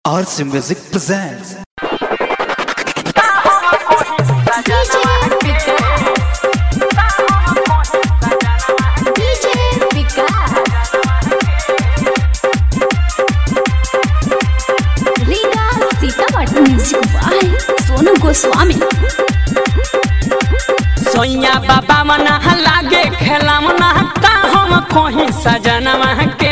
RC Music presents. DJ Vikas. Riga Sitamarhi music by Sonu Goswami सोइया बाबा मना लागे खेला मना का हम कहीं सजनवा के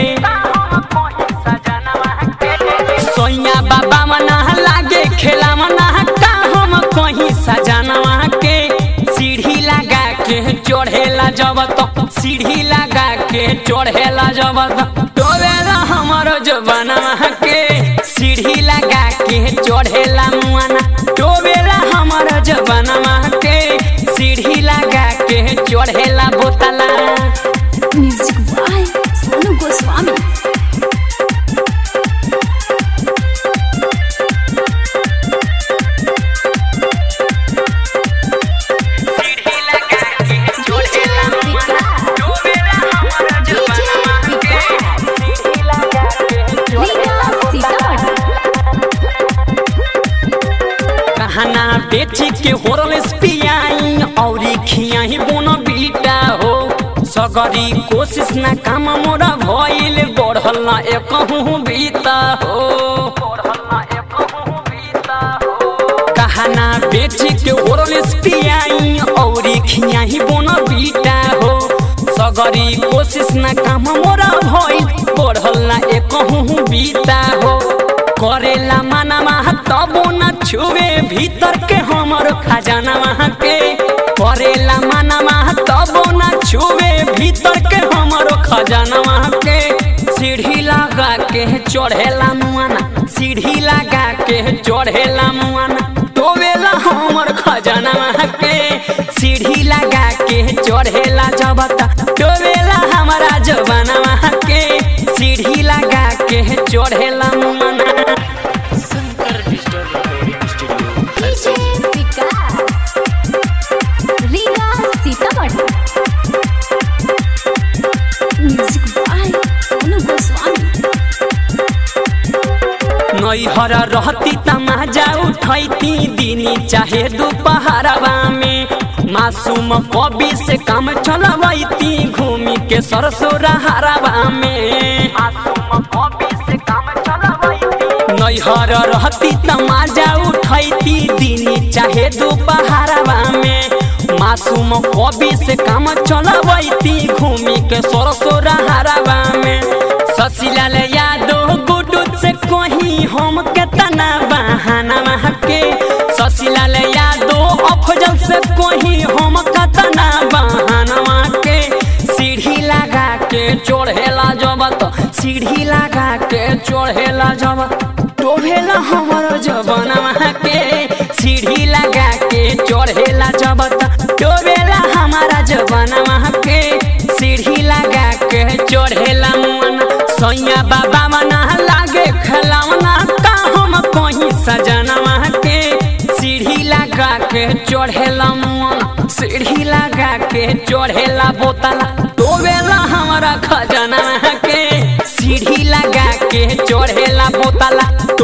सोइया बाबा मना लागे खेला मना का हम कहीं सजनवा के सीढ़ी लगा के चढ़ेला जब तो सीढ़ी लगा के चढ़ेला जब तो डोबेला हमरो जबनवा के सीढ़ी लगा के चढ़ेला मुआना डोबेला हमरो जबनवा के सीढ़ी लगा के चढ़ेला बोतला म्यूजिक बाय सोनू गोस्वामी सीढ़ी लगा के चढ़ेला मुआना डोबेला हमरो जबनवा के सीढ़ी लगा के रीगा सीतामढ़ी कहना बेची के होरल पियाई औरी खियाही बोन बीटा हो सगरी कोशिश ना काम मोरा भइल बढ़ल ना एकहु बीता हो कहना बेची के होरल पियाई औरी खियाही बोन बीटा हो सगरी कोशिश ना काम मोरा भइल बढ़ल ना एकहु बीता हो करेला माना तबो न छुए भीतर के हमर खजाना वहाँ के करेला माना तबो न छुए भीतर के हमर खजाना वहाँ के सीढ़ी लगा के चढ़ेला मुआना सीढ़ी लगा के चढ़ेला मुआना टोवेला हमर खजाना वहाँ के सीढ़ी लगा के चढ़ेला जबता टोवेला हमारा जबाना वहाँ के सीढ़ी लगा के चढ़ेला मुआना DJ Vikas Riga Sitamarhi music by Sonu Goswami नैहर रहती तमाजा उठैती दिनी चाहे दोपहरवा में मासूम कवि से काम चलवैती घूमी के सरसोरा हरवा में नैहर रहती तमाजा उठैती दिनी चाहे दोपहरवा में मासूम कवि से काम चलवैती घूमी के सरसोरा हरवा में ससीलाल यादव गुडू से कहीं हम केतना बहाना के ससीलाल यादव अफजल से कहीं हम केतना बहाना के सीढ़ी लगा के चढ़ेला जबत सीढ़ी लगा के चढ़ेला जबत टोभेला हमर जबनवा के सीढ़ी लगा के चढ़ेला जबत टोभेला हमारा जबनवा के सीढ़ी लगा के चढ़ेला मन सैया बाबा मना लागे खिलौना का हम कहीं सजनवा के सीढ़ी लगा के चढ़ेला मन सीढ़ी लगा के चढ़ेला बोतला टोवेला हमारा खजाना के सीढ़ी लगा के चढ़ेला बोतला